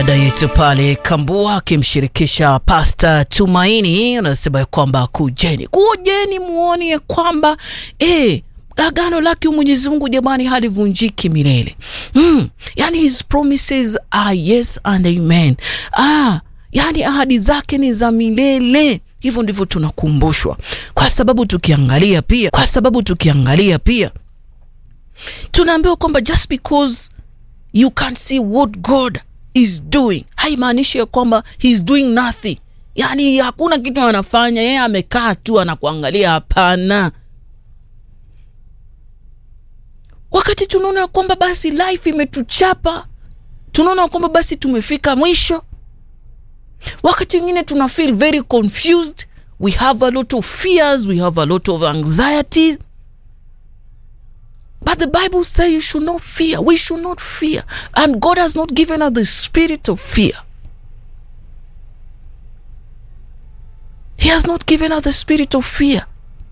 Dada yetu pale Kambua akimshirikisha Pasta Tumaini anasema ya kwamba kujeni, kujeni muone ya kwamba eh, agano lake Mwenyezi Mungu jamani halivunjiki milele. Mm, yani his promises are yes and amen. Ah, yani ahadi zake ni za milele. Hivyo ndivyo tunakumbushwa, kwa sababu tukiangalia pia, kwa sababu tukiangalia pia tunaambiwa kwamba just because you can't see what God is doing haimaanishi ya kwamba he is doing nothing, yaani hakuna kitu anafanya, yeye amekaa tu anakuangalia. Hapana. Wakati tunaona kwamba basi life imetuchapa, tunaona kwamba basi tumefika mwisho, wakati mwingine tuna feel very confused, we have a lot of fears, we have a lot of anxieties But the Bible says you should not fear. We should not fear. And God has not given us the spirit of fear. He has not given us the spirit of fear.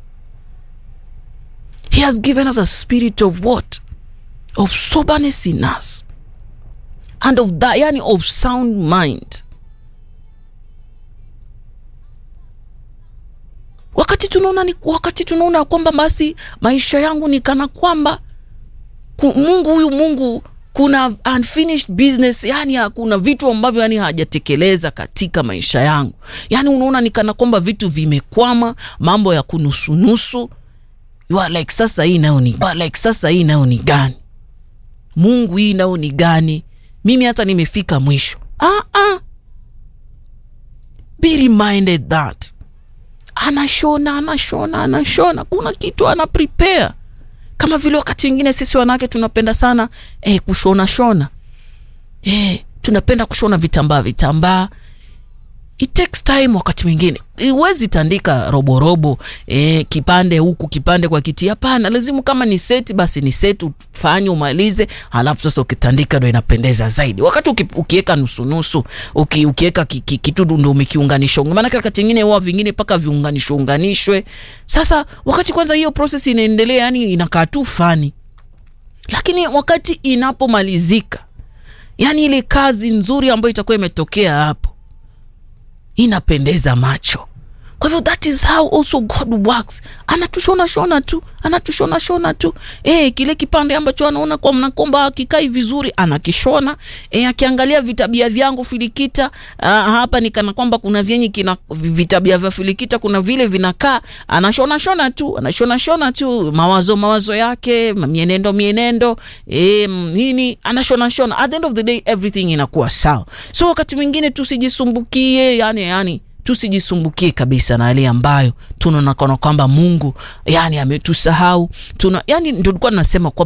He has given us the spirit of what? Of soberness in us. And of that, yani of sound mind. wakati tunaona ni, wakati tunaona kwamba basi maisha yangu ni kana kwamba ku, Mungu huyu Mungu kuna unfinished business, yani kuna vitu ambavyo yani hajatekeleza katika maisha yangu, yani unaona ni kana kwamba vitu vimekwama, mambo ya kunusunusu. You are like sasa hii nayo ni like sasa hii nayo ni gani? Mungu hii nayo ni gani? Mimi hata nimefika mwisho. Ah, ah. Be reminded that anashona anashona anashona, kuna kitu ana prepare. Kama vile wakati mwingine sisi wanawake tunapenda sana eh, kushona shona eh, tunapenda kushona vitambaa vitambaa. It takes time. Wakati mwingine huwezi tandika roborobo eh, kipande huku kipande kwa kiti. Hapana, lazima kama ni seti basi ni seti, ufanye umalize, halafu sasa ukitandika ndo inapendeza zaidi. Wakati ukiweka nusunusu, uki, ukiweka kitu ndo umekiunganisha, maanake wakati mwingine huwa vingine mpaka viunganishwe unganishwe. Sasa wakati kwanza hiyo process inaendelea, yani inakaa tu fani, lakini wakati inapomalizika, yani ile kazi nzuri ambayo itakuwa imetokea hapo inapendeza macho. Kwa hivyo that is how also God works. Anatushona shona tu, anatushona shona tu. Eh, kile kipande ambacho anaona kwa mnakomba akikai vizuri anakishona. Eh, akiangalia vitabia vyangu filikita, uh, hapa ni kana kwamba kuna vyenye kina vitabia vya filikita kuna vile vinakaa, anashona shona tu, anashona shona tu mawazo mawazo yake, mienendo mienendo, eh, nini anashona shona. At the end of the day everything inakuwa sawa. So wakati mwingine tusijisumbukie, yani yani tusijisumbukie kabisa na yale ambayo tunaona kana kwamba Mungu yani ametusahau. Tuna yani ndio tulikuwa tunasema kwa